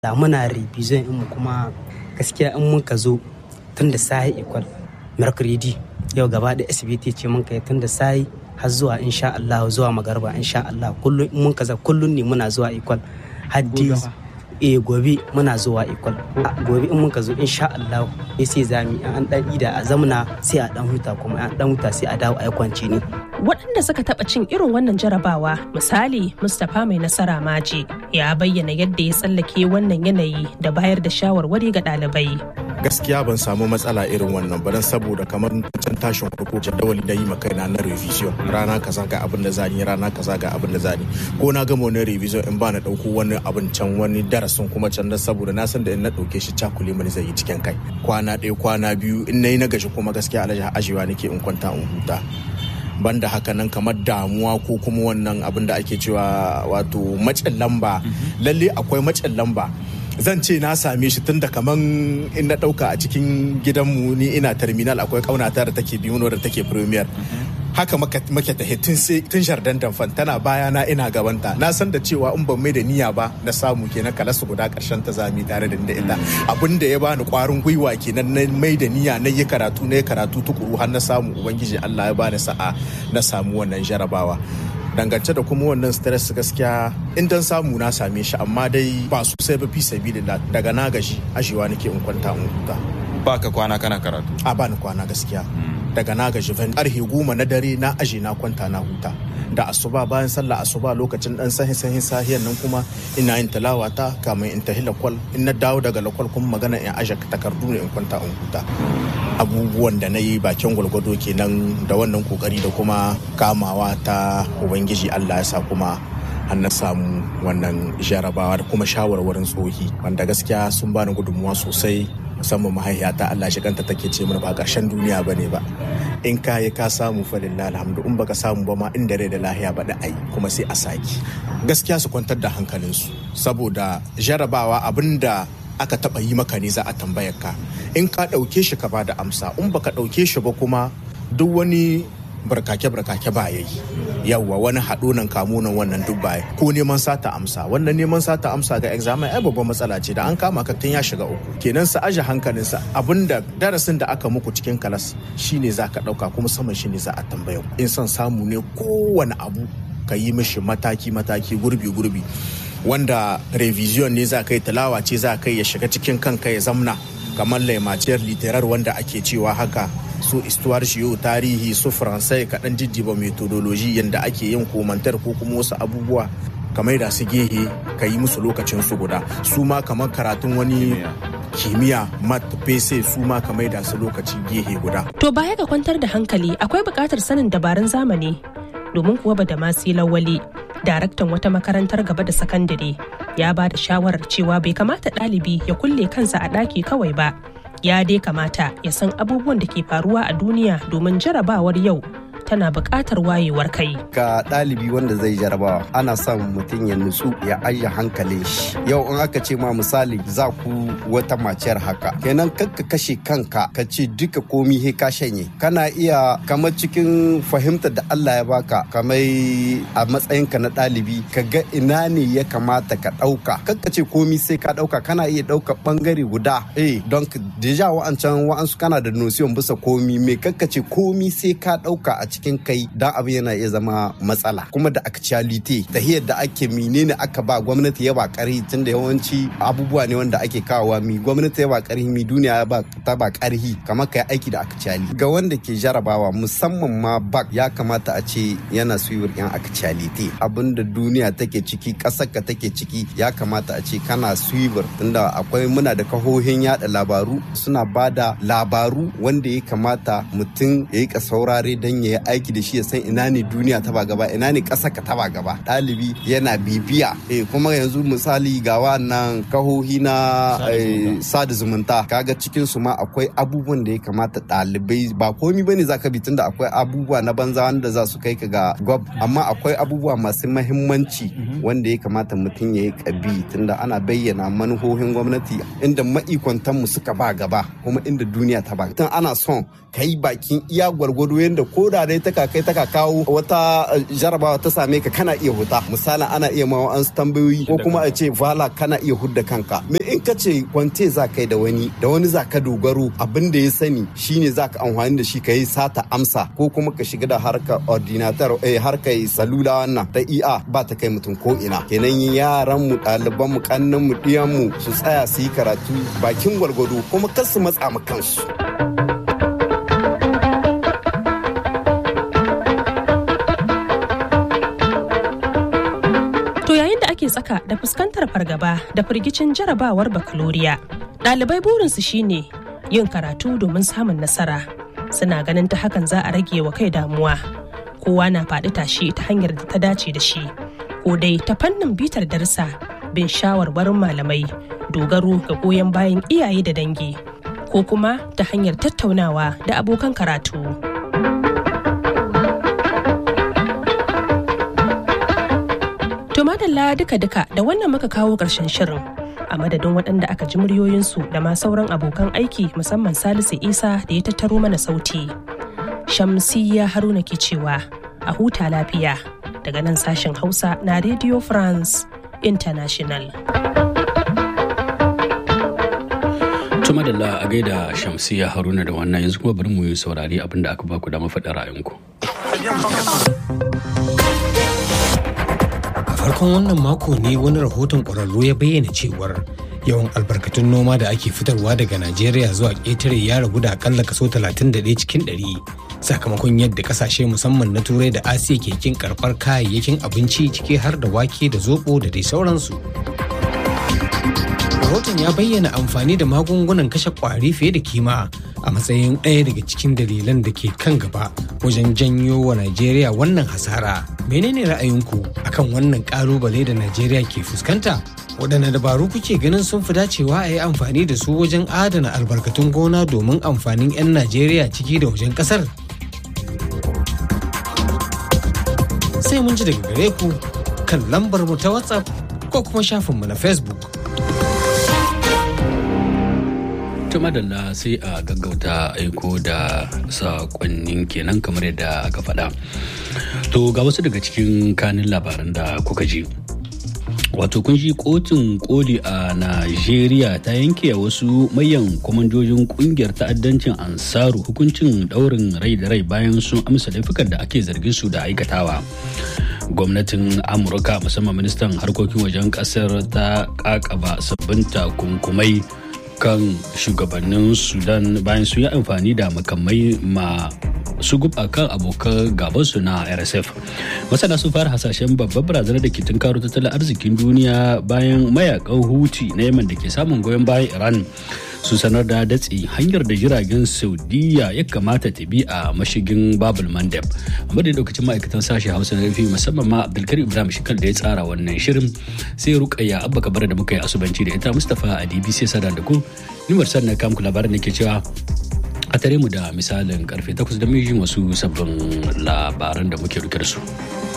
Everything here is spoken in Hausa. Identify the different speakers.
Speaker 1: da muna revision in mu kuma gaskiya in mun ka zo tun da sahi equal mercredi yau gaba da SBT ce mun kai tun da sahi har zuwa insha Allah zuwa magarba insha Allah kullum in mun kaza kullum ne muna zuwa equal haddi eh gobe muna zuwa equal gobe in muka zo insha Allah eh sai zami an dan ida a zamna sai a dan huta kuma an dan huta sai a dawo a kwance ne
Speaker 2: waɗanda suka taɓa cin irin wannan jarabawa misali mustapha mai nasara maji ya bayyana yadda ya tsallake wannan yanayi da bayar da shawarwari ga ɗalibai
Speaker 3: gaskiya ban samu matsala irin wannan ba dan saboda kamar can tashin farko jadawali da yi ma kaina na revision rana kaza ga abin da zani rana kaza ga abin da zani ko na gama wani revision in ba na dauko wani abin can wani darasin kuma can dan saboda na san da in na dauke shi cakule mani zai yi cikin kai kwana ɗaya kwana biyu in nayi na gashi kuma gaskiya alhaji ajewa nake in kwanta in huta banda haka nan kamar damuwa ko kuma wannan abin da ake cewa wato macin lamba lalle akwai macin lamba zan ce na same shi tun da kaman in na dauka a cikin gidanmu ni ina terminal akwai kaunata da take biyu da take premier haka make ta tun shardan damfan tana baya na ina gabanta na san da cewa in ban mai da niyya ba na samu kenan kala su guda karshen ta zami tare da da ita abin da ya bani kwarin gwiwa kenan na mai da niyya na yi karatu na yi karatu tukuru har na samu ubangiji Allah ya bani sa'a na samu wannan jarabawa dangance da kuma wannan stress gaskiya in dan samu na same shi amma dai ba sosai ba fi sabilillah daga na gashi ashewa nake in kwanta in huta
Speaker 4: ba ka kwana kana karatu
Speaker 3: a bani kwana gaskiya daga na gaji van karfe goma na dare na aje na kwanta na huta da asuba bayan sallah asuba lokacin dan sahin sahin sahiyan nan kuma ina yin talawa ta kamin in tahi lakwal in na dawo daga lakwal kuma magana in aje takardu ne in kwanta in huta abubuwan da na yi bakin gwalgwado kenan da wannan kokari da kuma kamawa ta ubangiji allah ya sa kuma an na samu wannan jarabawa da kuma shawarwarin tsohi wanda gaskiya sun bani gudunmuwa sosai musamman mahaifiyata Allah shi kanta take ce mana ba ƙarshen duniya ba ne ba in ka yi ka samu falillah alhamdu in baka samu ba ma inda rai da lahiya ba da ai kuma sai a saki gaskiya su kwantar da hankalinsu saboda jarabawa abinda aka taba yi maka ne za a tambayar ka in ka ɗauke shi ka ba da amsa in baka ɗauke shi ba kuma duk wani barkake-barkake ba ya yi yawwa wani haɗo nan kamo nan wannan duk baya ko neman sata amsa wannan neman sata amsa ga examen ai babban matsala ce da an kama ka tun ya shiga uku kenan sa aje hankalinsa abinda darasin da aka muku cikin kalas shine za ka ɗauka kuma saman shine za a tambaya in son samu ne kowane abu ka yi mishi mataki-mataki gurbi-gurbi wanda revision ne za ka yi talawa ce za ka yi ya shiga cikin kanka ya zamna kamar laimaciyar literar wanda ake cewa haka su istuwar shiyo tarihi su faransai kaɗan jijjiba metodoloji yadda ake yin komantar ko kuma wasu abubuwa kamar da su gehe ka yi musu lokacin su guda su ma kamar karatun wani kimiyya mat pese su ma kamar da su lokaci gehe guda.
Speaker 2: To baya ga kwantar da hankali akwai buƙatar sanin dabarun zamani domin kuwa ba da masu lawali daraktan wata makarantar gaba da sakandare ya ba da shawarar cewa bai kamata ɗalibi ya kulle kansa a ɗaki kawai ba ya dai kamata ya san abubuwan da ke faruwa a duniya domin jarabawar yau tana buƙatar wayewar kai.
Speaker 5: Ga ɗalibi wanda zai jarabawa ana son mutum ya nutsu ya ajiye hankalin shi. Yau in aka ce ma misali za ku wata maciyar haka. Kenan kakka kashe kanka ka ce duka komi he ka shanye. Kana iya kamar cikin fahimtar da Allah ya baka kamar a matsayinka na ɗalibi ka ga ina ne ya kamata ka ɗauka. Kakka ce komi sai ka ɗauka kana iya ɗauka ɓangare guda. Eh don deja wa'ancan wa'ansu kana da nosiyon bisa komi me kakka ce komi sai ka ɗauka a cikin cikin kai dan abin yana iya zama matsala kuma da actuality tahiyar da ake menene aka ba gwamnati ya ba karhi tunda yawanci abubuwa ne wanda ake kawowa mi gwamnati ya ba karhi mi duniya ya ba ta ba karhi kamar kai aiki da actuality ga wanda ke jarabawa musamman ma bak ya kamata a ce yana suyur yan actuality abinda duniya take ciki kasar ka take ciki ya kamata a ce kana suyur tunda akwai muna da kahohin yada labaru suna bada labaru wanda ya kamata mutum ya yi saurare don ya yi aiki da shi ya san ina ne duniya ta ba gaba ina ne ƙasa ka ta ba gaba ɗalibi yana bibiya eh kuma yanzu misali ga wannan kahohi na sada zumunta kaga cikin su ma akwai abubuwan da ya kamata ɗalibai ba komi bane zaka bi tunda akwai abubuwa na banza wanda za su kai ka ga gwab amma akwai abubuwa masu mahimmanci wanda ya kamata mutum ya yi kabi tunda ana bayyana manuhohin gwamnati inda ma'ikwantan mu suka ba gaba kuma inda duniya ta ba tun ana son ka yi bakin iya gwargwado yadda ko da dai ta kai ta kawo wata jarabawa ta same ka kana iya huta misalin ana iya ma an tambayoyi ko kuma a ce vala kana iya hudda kanka me in ka ce kwante za kai da wani da wani za ka dogaro abin da ya sani shine za ka amfani da shi ka yi sata amsa ko kuma ka shiga da harkar ordinator eh harkar salula wannan ta iya ba ta kai mutum ko ina kenan yaran mu ɗaliban mu kannan mu ɗiyan mu su tsaya su yi karatu bakin gwargwado kuma kar su matsa ma kansu
Speaker 2: To yayin da ake tsaka da fuskantar fargaba da firgicin jarabawar bakaloriya, ɗalibai burinsu shine yin karatu domin samun nasara. Suna ganin ta hakan za a rage wa kai damuwa. Kowa na faɗi tashi ta hanyar da ta dace da shi. Ko dai ta fannin bitar darsa bin shawarwarin malamai, dogaro ga goyon bayan iyaye da dangi, ko kuma ta hanyar tattaunawa da abokan karatu. To madalla duka-duka da wannan muka kawo ƙarshen shirin. A madadin waɗanda aka ji muryoyinsu da ma sauran abokan aiki musamman Salisu Isa da ya tattaro mana sauti. Shamsiyya Haruna ke cewa a huta lafiya daga nan sashen Hausa na Radio France International.
Speaker 6: Tuma da a gaida Shamsiyya Haruna da wannan yanzu kuma bari mu yi saurari abinda aka baku da mafaɗa ra'ayinku.
Speaker 7: farkon wannan mako ne wani rahoton ƙwararru ya bayyana cewar yawan albarkatun noma da ake fitarwa daga najeriya zuwa ƙetare ya ragu da akalla kaso 31 cikin 100 sakamakon yadda kasashe musamman na turai da asiya ke kin karɓar kayayyakin abinci ciki har da wake da zoɓo da dai sauransu rahoton ya bayyana amfani da magungunan kashe ƙwari fiye da kima a matsayin ɗaya daga cikin dalilan da ke kan gaba wajen janyo wa Najeriya wannan hasara. Menene ra'ayinku akan wannan ƙalubale da Najeriya ke fuskanta? Waɗanne dabaru kuke ganin sun fi dacewa a yi amfani da su wajen adana albarkatun gona domin amfanin 'yan Najeriya ciki da wajen ƙasar? Sai mun ji daga gare ku kan lambar mu ta WhatsApp ko kuma shafinmu na Facebook.
Speaker 6: ta madalla sai a gaggauta aiko da sakonnin kenan kamar yadda aka faɗa to ga wasu daga cikin kanin labaran da kuka ji wato kun ji kotun koli a najeriya ta yanke wasu mayan kwamandojin kungiyar ta'addancin ansaru hukuncin daurin rai da rai bayan sun amsa laifukan da ake zargin su da aikatawa gwamnatin amurka musamman ministan harkokin wajen kasar ta kakaba sabbin takunkumai kan shugabannin sudan bayan sun yi amfani da makamai ma su guba kan abokan gabansu na rsf masana sun fara hasashen babbar barazanar da ke tunkaro tattalin arzikin duniya bayan mayakan huti na yaman da ke samun goyon bayan iran su sanar da datse hanyar da jiragen saudiya ya kamata ta bi a mashigin babul mandeb amma da lokacin ma'aikatan sashe hausa na rufi musamman ma abdulkarim ibrahim shikal da ya tsara wannan shirin sai rukayya abba kabara da muka yi asubanci da ita mustapha a dbc sada da ku nimar sannan kamku labarin da ke cewa a tare mu da misalin karfe 8 da mijin wasu sabbin labaran da muke rike da su.